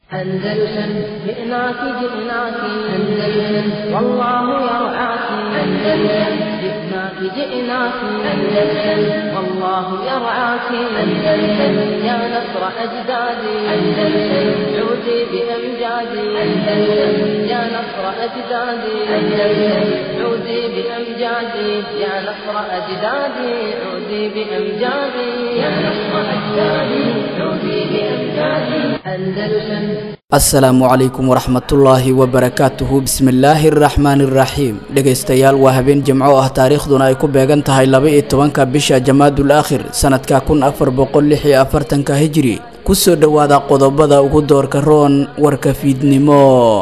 أندلسن جئناك جئناك أندلسن والله يرعاك أندلسن جئناك جئناك أندلسن والله يرعاك أندلسن يا نصر أجدادي أندلسن عودي بأمجادي أندلسن يا نصر أجدادي أندلسن عودي بأمجادي يا نصر أجدادي عودي بأمجادي يا نصر أجدادي عودي بأمجادي أندلسن asalaamu calaykum waraxmatullaahi wabarakaatuhu bismillaahi araxmaani iraxiim dhegaystayaal waa habeen jimco ah taariikhduna ay ku beegan tahay laba-iyo tobanka bisha jamaadul aakhir sanadka kun afar boqol lix iyo afartanka hijiri kusoo dhowaada qodobada ugu doorka roon warka fiidnimo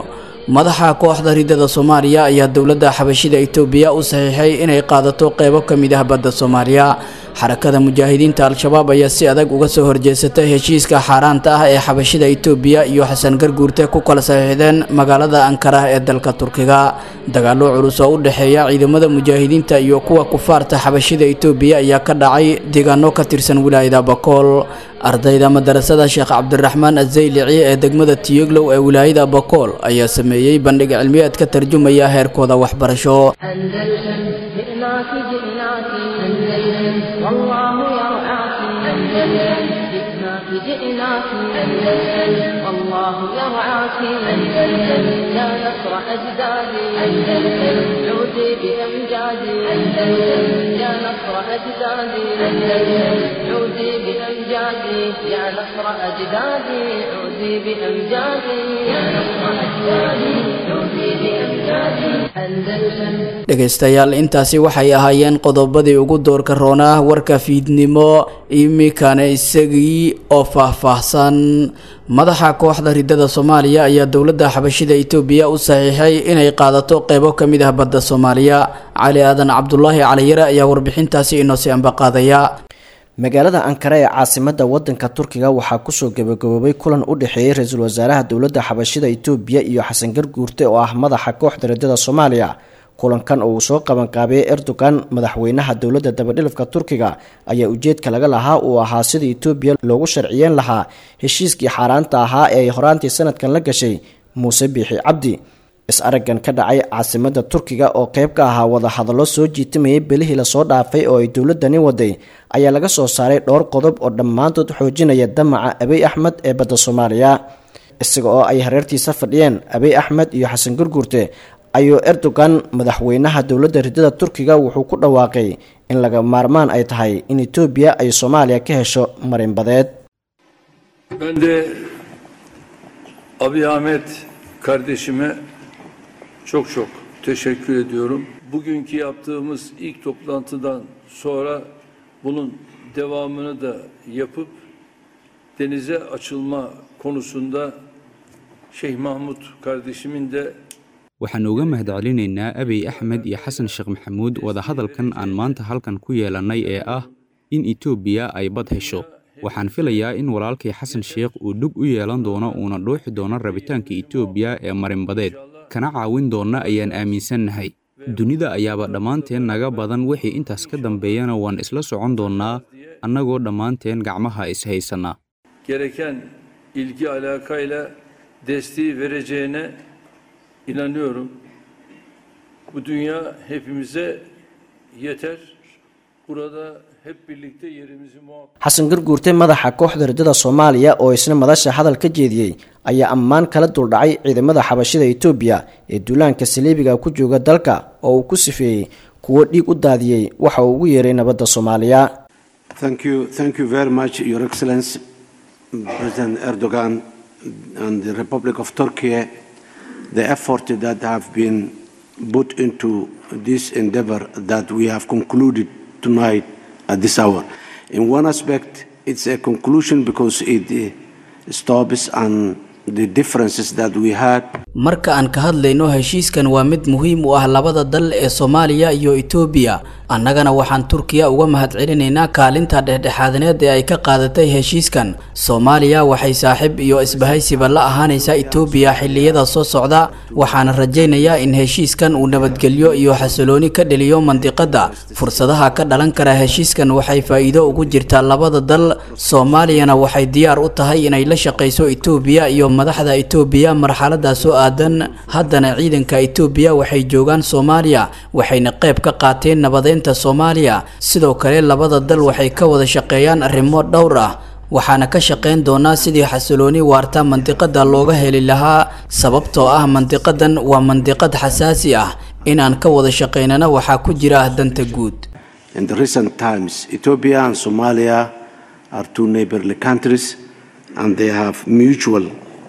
madaxa kooxda ridada soomaaliya ayaa dowladda xabashida itoobiya u saxiixay inay qaadato qeybo ka mid ah badda soomaaliya xarakada mujaahidiinta al-shabaab ayaa si adag uga soo horjeesatay heshiiska xaaraanta ah ee xabashida itoobiya iyo xasan garguurte ku kala saxiixdeen magaalada ankara ee dalka turkiga dagaalo culus oo u dhexeeya ciidamada mujaahidiinta iyo kuwa kufaarta xabashida itoobiya ayaa ka dhacay deegaano ka tirsan wilaayada bakool ardayda madarasada sheekh cabdiraxmaan azaylici ee degmada tiyoglow ee wilaayada bakool ayaa sameeyey bandhig cilmiyeed ka tarjumaya heerkooda waxbarasho أندلسن جئناك جئناك أندلسن والله يرعاك أندلسن جئناك جئناك أندلسن والله يرعاك أندلسن يا نصر أجدادي أندلسن عودي بأمجادي أندلسن يا نصر أجدادي أندلسن عودي بأمجادي يا نصر أجدادي عودي بأمجادي يا نصر أجدادي عودي بأمجادي أندلسن dhegaystayaal intaasi waxay ahaayeen qodobadii ugu doorka roonaa warka fiidnimo imikana isagii oo faahfaahsan madaxa kooxda ridada soomaaliya ayaa dowladda xabashida itoobiya u saxiixay inay qaadato qeybo ka mid ah badda soomaaliya cali aadan cabdulaahi caliyare ayaa warbixintaasi inoosii ambaqaadaya magaalada ankara ee caasimada wadanka turkiga waxaa kusoo gabagaboobay kulan u dhexeeyey ra-iisul wasaaraha dowladda xabashida itoobiya iyo xasan garguurte oo ah madaxa kooxda ridada soomaaliya kulankan oo uu soo qabanqaabiyey erdogan madaxweynaha dowladda dabadhilafka turkiga ayaa ujeedka laga lahaa uu ahaa sida itoobiya loogu sharciyeyn lahaa heshiiskii xaaraanta ahaa ee ay horaantii sanadkan la gashay muuse biixi cabdi is-araggan ka dhacay caasimada turkiga oo qeyb ka ahaa wadahadallo soo jiitamayay belihii lasoo dhaafay oo ay dowladani waday ayaa laga soo saaray dhowr qodob oo dhammaantood xoojinaya damaca abiy axmed ee badda soomaaliya isaga oo ay hareertiisa fadhiyeen abiy axmed iyo xasan gurguurte ayuu erdogan madaxweynaha dowladda ridada turkiga wuxuu ku dhawaaqay in laga maarmaan ay tahay in etoobiya ay soomaaliya ka hesho marinbadeed Ben de Abi Ahmet kardeşime çok çok teşekkür ediyorum. Bugünkü yaptığımız ilk toplantıdan sonra bunun devamını da yapıp denize açılma konusunda Şeyh Mahmut kardeşimin de waxaan uga mahadcelinaynaa abiy axmed iyo xasan sheekh maxamuud wadahadalkan aan maanta halkan ku yeelannay ee ah in etoobiya ay bad hesho waxaan filayaa in walaalkay xasan sheekh uu dhug u yeelan doono uuna dhuuxi doono rabitaanka etoobiya ee marinbadeed kana caawin doonna ayaan aaminsannahay dunida ayaaba dhammaanteen naga badan wixii intaas ka dambeeyana waan isla socon doonnaa annagoo dhammaanteen gacmaha is-haysanna gereken ilgi alakayla desteği vereceğine inanıyorum. Bu dünya hepimize yeter. Burada hep birlikte yerimizi muhakkak xasan garguurte madaxa kooxda ridada soomaaliya oo isna madasha hadal ka jeediyey ayaa ammaan kala duldhacay ciidamada xabashida itoobiya ee duulaanka saliibiga ku jooga dalka oo uu ku sifeeyey kuwo dhiig u daadiyey waxa uu ugu yeeray nabadda soomaaliya Thank you, thank you very much, Your Excellency, President Erdogan and the Republic of Turkey, the effort that have been put into this endeavor that we have concluded tonight at this hour. In one aspect, it's a conclusion because it uh, stops and the differences that we had marka aan ka hadlayno heshiiskan waa mid muhiim u ah labada dal ee soomaaliya iyo itoobiya annagana waxaan turkiya uga mahadcelinaynaa kaalinta dhexdhexaadneed ee ay ka qaadatay heshiiskan soomaaliya waxay saaxiib iyo isbahaysiba la ahaanaysaa itoobiya xilliyada soo socda waxaana rajaynayaa in heshiiskan uu nabadgelyo iyo xasilooni ka dheliyo mandiqadda fursadaha ka dhalan kara heshiiskan waxay faa'iido ugu jirtaa labada dal soomaaliyana waxay diyaar u tahay inay la shaqayso itoobiya iyo madaxda itoobiya marxaladaas oo aadan haddana ciidanka itoobiya waxay joogaan soomaaliya waxayna qayb ka qaateen nabadeynta soomaaliya sidoo kale labada dal waxay ka wada shaqeeyaan arrimo dhowr ah waxaana ka shaqayn doonaa sidii xasilooni waarta mandiqada looga heli lahaa sababtoo ah mandiqadan waa mandiqad xasaasi ah inaan ka wada shaqaynana waxaa ku jira danta guud In the recent times, Ethiopia and Somalia are two neighborly countries, and they have mutual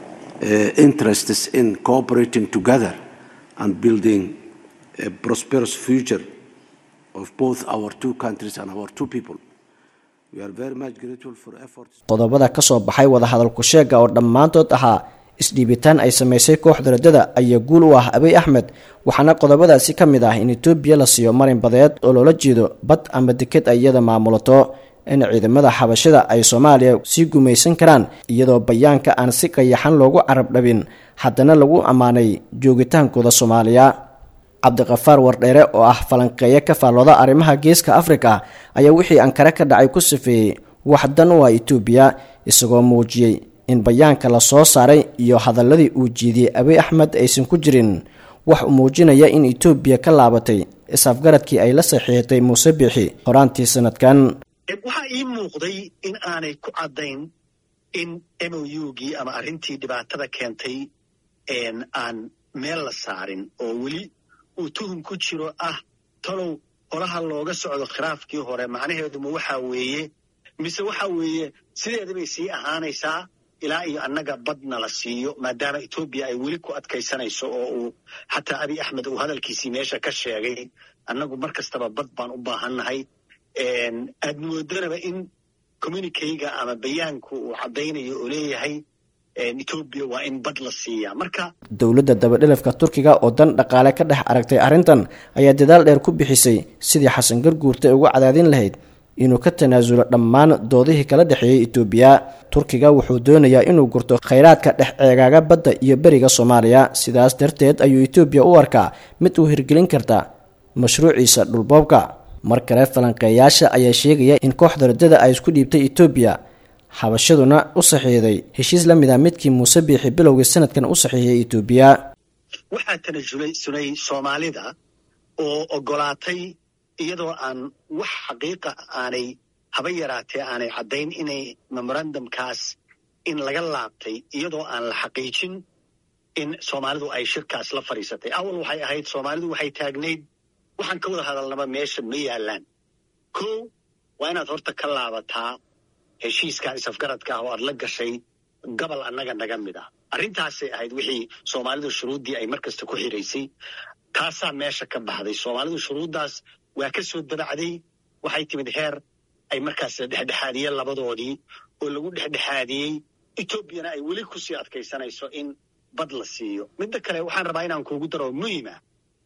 uh, interests in cooperating together and building a prosperous future of both our two countries and our two people. We are very much grateful for efforts. qodobada ka soo baxay wadahadalku sheega oo dhammaantood ahaa isdhiibitaan ay samaysay kooxda radada ayaa guul u ah abiy axmed waxaana qodobadaasi ka mid ah in etoobiya la siiyo marin badeed oo loola jeedo bad ama deked ay iyada maamulato in ciidamada xabashida ay soomaaliya sii gumaysan karaan iyadoo bayaanka aan si qayaxan loogu carab dhabin haddana lagu ammaanay joogitaankooda soomaaliya cabdiqafaar wardheere oo ah falanqeeyo ka faallooda arrimaha geeska afrika ayaa wixii ankare ka dhacay ku safeeyey wax dan u ah etoobiya isagoo muujiyey in bayaanka la soo saaray iyo hadaladii uu jiidiyey abiy axmed aysan ku jirin wax uu muujinaya in etoobiya ka laabatay is-afgaradkii ay la saxiixatay muuse biixi horaantii sanadkan waxaa ii muuqday in aanay ku caddayn in m o u gii ama arrintii dhibaatada keentay aan meel la saarin oo weli uu tuhum ku jiro ah talow holaha looga socdo khilaafkii hore macnaheeduma waxaa weeye mise waxa weeye sideeda bay sii ahaanaysaa ilaa iyo annaga badna la siiyo maadaama etoobiya ay weli ku adkaysanayso oo uu xataa abiy axmed uu hadalkiisii meesha ka sheegay annagu mar kastaba bad baan u baahannahay aad moodanaba in communikeyga ama bayaanku uu caddaynayo oo leeyahay etoobiya waa in bad la siiyaa marka dowladda dabadhelafka turkiga oo dan dhaqaale ka dhex aragtay arrintan ayaa dadaal dheer ku bixisay sidii xasan garguurta uga cadaadin lahayd inuu ka tanaasulo dhammaan doodihii kala dhexeeyey etoobiya turkiga wuxuu doonayaa inuu gurto khayraadka dhex ceegaaga badda iyo beriga soomaaliya sidaas darteed ayuu etoobiya u arkaa mid uu hirgelin karta mashruuciisa dhulboobka mar kale falanqeeyaasha ayaa sheegaya in kooxda radada ay isku dhiibtay etoobiya xabashaduna u saxiixday heshiis la mid a midkii muuse biixi bilowgii sanadkan u saxiixiyay etoobiya waxaa tanasulay sulay soomaalida oo ogolaatay iyadoo aan wax xaqiiqa aanay haba yaraatee aanay caddayn inay memorandumkaas in laga laabtay iyadoo aan la xaqiijin in soomaalidu ay shirkaas la fadhiisatay awal waxay ahayd soomaalidu waxay taagnayd waxaan ka wada hadalnaba meesha ma yaalaan ko waa inaad horta ka laabataa heshiiskan isafgaradka ah oo aad la gashay gobol annaga naga mid ah arrintaasay ahayd wixii soomaalidu shuruuddii ay mar kasta ku xiraysay taasaa meesha ka baxday soomaalidu shuruuddaas waa ka soo dabacday waxay timid heer ay markaas la dhexdhexaadiyeen labadoodii oo lagu dhexdhexaadiyey etoobiyana ay weli kusii adkaysanayso in bad la siiyo midda kale waxaan rabaa inaan kuugu daro muhima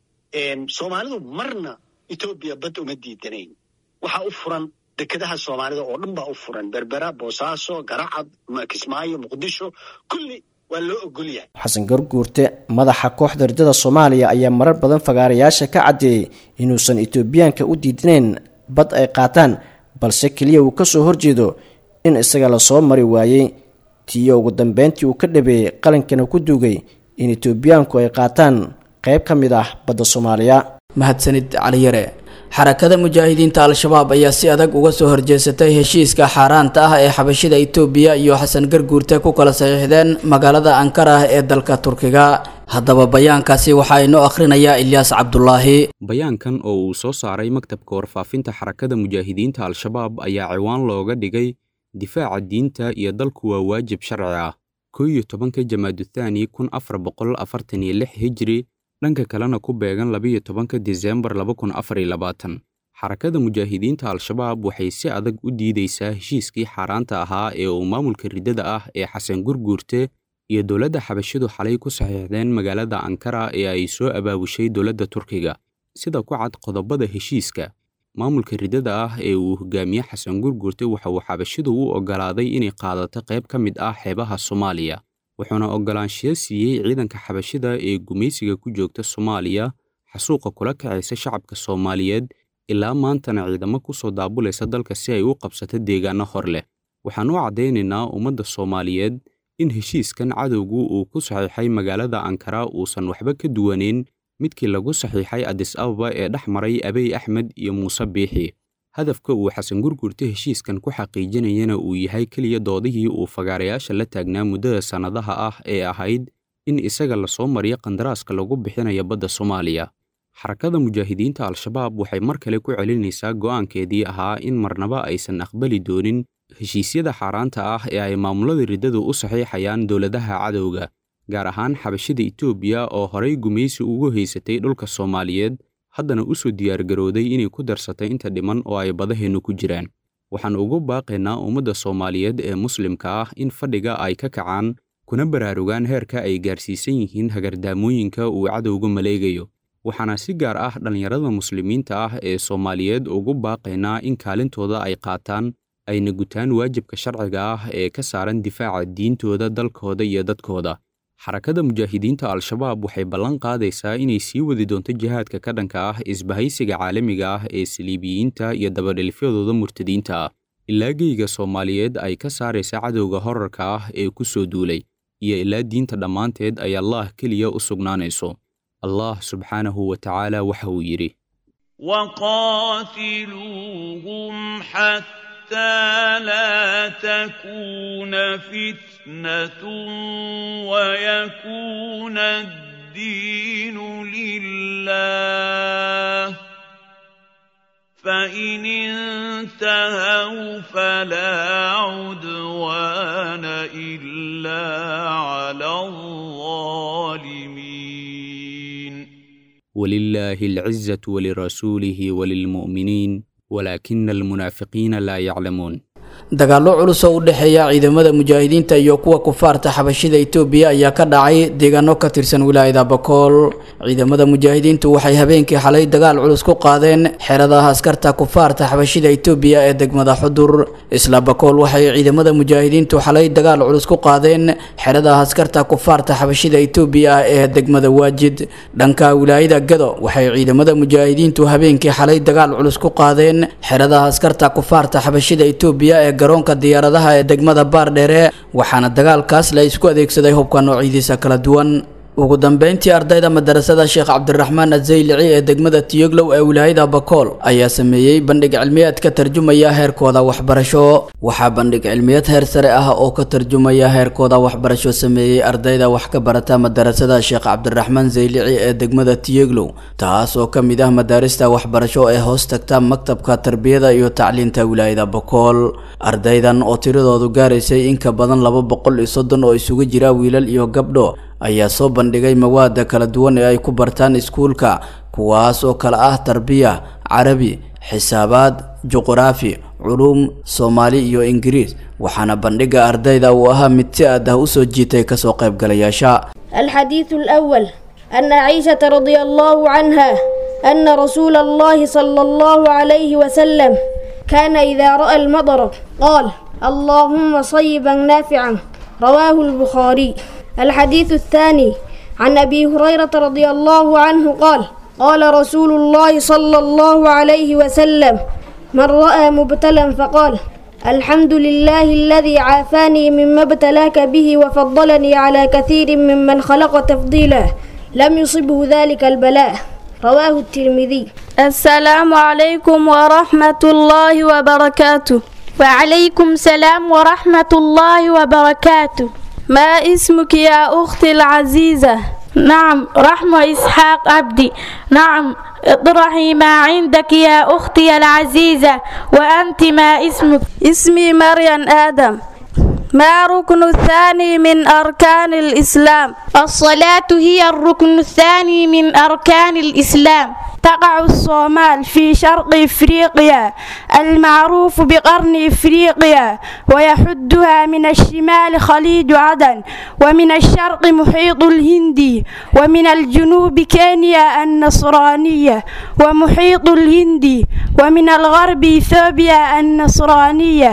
soomaalidu marna etoobiya bad uma diidanayn waxaa u furan dekedaha soomaalida oo dhan baa u furan berbera boosaaso garacad kismaayo muqdisho kulli waa loo ogol yahay xasan garguurte madaxa kooxda ridada soomaaliya ayaa marar badan fagaarayaasha ka caddeeyey inuusan etoobiyaanka u diidinayn bad ay qaataan balse keliya uu ka soo horjeedo in isaga lasoo mari waayey tiyo ugu dambeyntii uu ka dhabeeyey qalinkana ku duugay in etoobiyaanku ay qaataan qayb ka mid ah badda soomaaliya mahadsanid caliyare xarakada mujaahidiinta al-shabaab ayaa si adag uga soo horjeesatay heshiiska xaaraanta ah ee xabashida itoobiya iyo xasan garguurte ku kala saxiixdeen magaalada ankara ee dalka turkiga haddaba bayaankaasi waxaa inoo akhrinayaa ilyaas cabdulaahi bayaankan oo uu soo saaray maktabka warfaafinta xarakada mujaahidiinta al-shabaab ayaa ciwaan looga dhigay difaaca diinta iyo dalku waa waajib sharci ah koo iyo tobanka jamaaduthani kun afar boqol afartan iyo lix hijri dhanka kalena ku beegan labiyo tobanka disembar laba kun afar iyo labaatan xarakada mujaahidiinta al-shabaab waxay si adag u diidaysaa heshiiskii xaaraanta ahaa ee uu maamulka riddada ah ee xasan gurguurte iyo dowladda xabashidu xalay ku saxiixdeen magaalada ankara ee ay soo abaabushay dowladda turkiga sida ku cad qodobada heshiiska maamulka riddada ah ee uu hogaamiye xasan gurguurte waxa uu xabashidu u oggolaaday inay qaadato qayb ka mid ah xeebaha soomaaliya wuxuuna oggolaanshiyo siiyey ciidanka xabashida ee gumaysiga ku joogta soomaaliya xasuuqa kula kacaysa shacabka soomaaliyeed ilaa maantana ciidamo ku soo daabulaysa dalka si ay u qabsato deegaanno hor leh waxaan u caddaynaynaa ummadda soomaaliyeed in heshiiskan cadowgu uu ku saxiixay magaalada ankara uusan waxba ka duwaneyn midkii lagu saxiixay adis ababa ee dhex maray abiy axmed iyo muuse biixi hadafka uu xasan gurgurta heshiiskan ku xaqiijinayana uu yahay keliya doodihii uu fagaarayaasha la taagnaa muddada sannadaha ah ee ahayd in isaga lasoo mariyo qandaraaska lagu bixinayo badda soomaaliya xarakada mujaahidiinta al-shabaab waxay mar kale ku celinaysaa go'aankeedii ahaa in marnaba aysan aqbali doonin heshiisyada xaaraanta ah ee ay maamulada riddadu u saxiixayaan dowladaha cadowga gaar ahaan xabashida etoobiya oo horay gumaysi ugu haysatay dhulka soomaaliyeed haddana u soo diyaargarowday inay ku darsatay inta dhiman oo ay badaheennu ku jiraan waxaan ugu baaqaynaa ummadda soomaaliyeed ee muslimka ah in fadhiga ay ka kacaan kuna baraarugaan heerka ay gaarsiisan yihiin hagardaamooyinka uu cadowga maleegayo waxaana si gaar ah dhallinyarada muslimiinta ah ee soomaaliyeed ugu baaqaynaa in kaalintooda ay qaataan ayna gutaan waajibka sharciga ah ee ka saaran difaaca diintooda dalkooda iyo dadkooda xarakada mujaahidiinta al-shabaab waxay ballan qaadaysaa inay sii wadi doonto jihaadka ka dhanka ah isbahaysiga caalamiga ah ee saliibiyiinta iyo dabadhelifyadooda murtadiinta ah ilaa geyga soomaaliyeed ay ka saaraysa cadowga horarka ah ee ku soo duulay iyo ilaa diinta dhammaanteed ay allaah keliya u sugnaanayso allah subxaanahu wa tacaala waxa uu yidhi وقاتلوهم حتى لا تكون فتنة ويكون الدين لله فإن انتهوا فلا عدوان إلا على الظالمين ولله العزة ولرسوله وللمؤمنين ولكن المنافقين لا يعلمون dagaallo culus oo u dhexeeya ciidamada mujaahidiinta iyo kuwa kufaarta xabashida itoobiya ayaa ka dhacay deegaano ka tirsan wilaayada bakool ciidamada mujaahidiintu waxay habeenkii xalay dagaal culus ku qaadeen xeradaha askarta kufaarta xabashida itoobiya ee degmada xudur isla bakool waxay ciidamada mujaahidiintu xalay dagaal culus ku qaadeen xeradaha askarta kufaarta xabashida itoobiya ee degmada waajid dhanka wilaayada gado waxay ciidamada mujaahidiintu habeenkii xalay dagaal culus ku qaadeen xeradaha askarta kufaarta xabashida itoobiya ee garoonka diyaaradaha ee degmada baardheere waxaana dagaalkaas la isku adeegsaday hubka noocidiisa kala duwan ugu dambeyntii ardayda madarasada sheekh cabdiraxmaan azaylici ee degmada tiyoglow ee wilaayada bakool ayaa sameeyey bandhig cilmiyeed ka tarjumaya heerkooda waxbarasho waxaa bandhig cilmiyeed heer sare ah oo ka tarjumaya heerkooda waxbarasho sameeyey ardayda wax ka barata madarasada sheekh cabdiraxmaan zaylici ee degmada tiyoglow taas oo ka mid ah madaarista waxbarasho ee hoos tagta maktabka tarbiyada iyo tacliinta wilaayada bakool ardaydan oo tiradoodu gaaraysay in ka badan laba boqol iyo soddon oo isugu jira wiilal iyo gabdho ayaa soo bandhigay mawaada kala duwan ee ay ku bartaan iskuulka kuwaas oo kale ah tarbiya carabi xisaabaad juquraafi culuum soomaali iyo ingiriis waxaana bandhiga ardayda uu ahaa mid si aad ah usoo jiitay kasoo qaybgalayaasha الحديث الأول أن عائشة رضي الله عنها أن رسول الله صلى الله عليه وسلم كان إذا رأى المطر قال اللهم صيبا نافعا رواه البخاري الحديث الثاني عن أبي هريرة رضي الله عنه قال قال رسول الله صلى الله عليه وسلم من رأى مبتلا فقال الحمد لله الذي عافاني مما ابتلاك به وفضلني على كثير ممن خلق تفضيلا لم يصبه ذلك البلاء رواه الترمذي السلام عليكم ورحمة الله وبركاته وعليكم السلام ورحمة الله وبركاته ما اسمك يا أختي العزيزة نعم رحمة إسحاق عبدي نعم اطرحي ما عندك يا أختي العزيزة وأنت ما اسمك اسمي مريم آدم ما ركن الثاني من أركان الإسلام الصلاة هي الركن الثاني من أركان الإسلام تقع الصومال في شرق إفريقيا المعروف بقرن إفريقيا ويحدها من الشمال خليج عدن ومن الشرق محيط الهندي ومن الجنوب كينيا النصرانية ومحيط الهندي ومن الغرب إثيوبيا النصرانية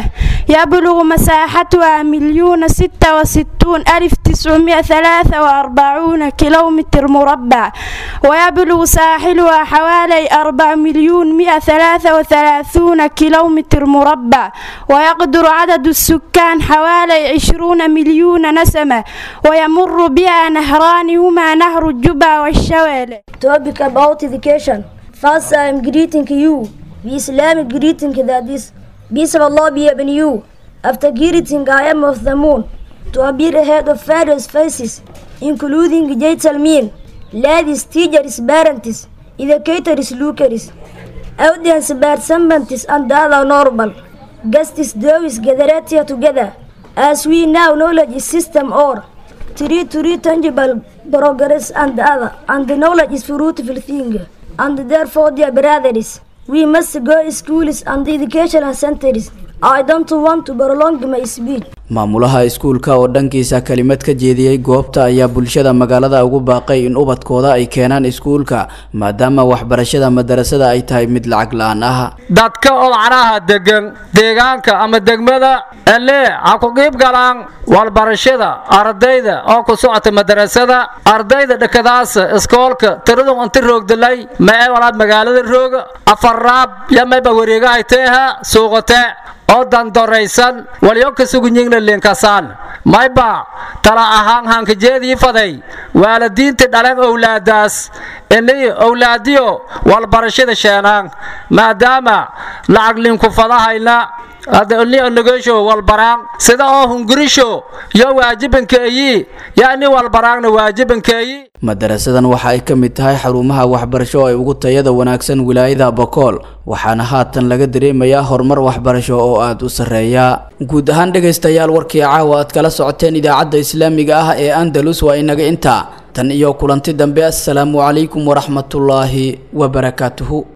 يبلغ مساحتها مليون ستة وستون ألف تسعمائة ثلاثة وأربعون كيلومتر مربع ويبلغ ساحلها حوالي أربع مليون مئة ثلاثة وثلاثون كيلومتر مربع ويقدر عدد السكان حوالي عشرون مليون نسمة ويمر بها نهران هما نهر الجبا والشوالة Topic about education. First, I am greeting you. The Islamic greeting that is peace of Allah be upon you. After greeting, I am of the moon to appear ahead of Pharaoh's faces, including gentlemen, ladies, teachers, parents, educators, lookers, audience participants, and other normal guests, those gathered here together. As we now knowledge is system or three to read tangible progress and other, and the knowledge is fruitful thing, and therefore, dear brothers, we must go schools and educational centers. I don't want to prolong my speech. maamulaha iskuulka oo dhankiisa kelimad ka jeediyey goobta ayaa bulshada magaalada ugu baaqay in ubadkooda ay keenaan iskuulka maadaama waxbarashada madarasada ay tahay mid lacag la-aan ah dadka odcanaha degan deegaanka ama degmada elee ha ku qiib galaan walbarashada ardayda oo ku socota madarasada ardayda dhakadaasa iskoolka tiradu inti roogdalay mae walaad magaalada rooga afaraab yamayba wareega ay teeha suuqate oo dandoraysan walyo kasugunyingna linkasaan mayba tala ahaan hankajeedii faday waalidiintii dhalan owlaadaas inay owlaadiyo walbarashada sheenaan maadaama lacag linku fadahayna adnigoysho walbaraan sida oo hungurisho yo waajibankeeyi yani walbaraanna waajibankeeyi madarasadan waxa ay ka mid tahay xarumaha waxbarasho oo ay ugu tayada wanaagsan wilaayada bokool waxaana haatan laga dareemayaa horumar waxbarasho oo aada u sarreeya guud ahaan dhegaystayaal warkii caawa aad kala socoteen idaacadda islaamiga ah ee andalus waa inaga intaa tan iyo kulanti dambe assalaamu calaykum waraxmatullaahi wabarakaatuhu